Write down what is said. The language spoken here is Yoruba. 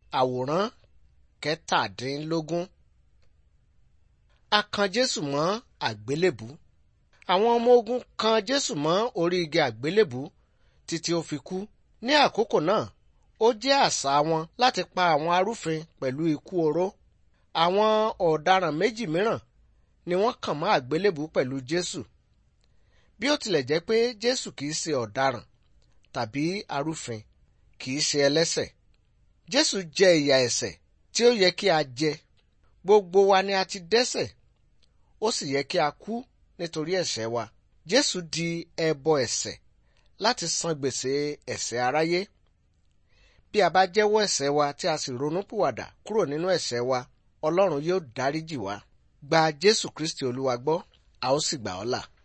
àwòrán kẹtàdínlógún. a kan jésù mọ́ àgbélébù. àwọn ọmọ ogun kan jésù mọ́ orí igi àgbélébù títí ó fi kú. ní àkókò náà ó jẹ́ àṣà wọn láti pa àwọn arúfin pẹ̀lú ikú oró. àwọn ọ̀daràn méjì mìíràn ni wọ́n kàn mọ́ àgbélébù pẹ̀lú jésù. bí ó tilẹ̀ jẹ́ pé jésù kìí ṣe ọ̀daràn tàbí arúfin kìí ṣe ẹlẹ́ṣẹ̀. jésù jẹ ìyà ẹ̀ṣẹ̀ tí ó yẹ kí a jẹ. gbogbo wa ni a ti dẹ́ṣẹ̀ ó sì yẹ kí a kú nítorí ẹ̀ṣẹ̀ wa. jésù di ẹbọ ẹ̀ṣẹ̀ láti san gbèsè ẹ̀ṣẹ̀ aráyé. bí a bá jẹ́wọ́ ẹ̀ṣẹ̀ wa tí a sì ronúpìwàdà kúrò nínú ẹ̀ṣẹ̀ wa ọlọ́run yóò dáríjì wá. gba jésù kristi olúwa gbọ́ a ó sì gbà ọ́ là.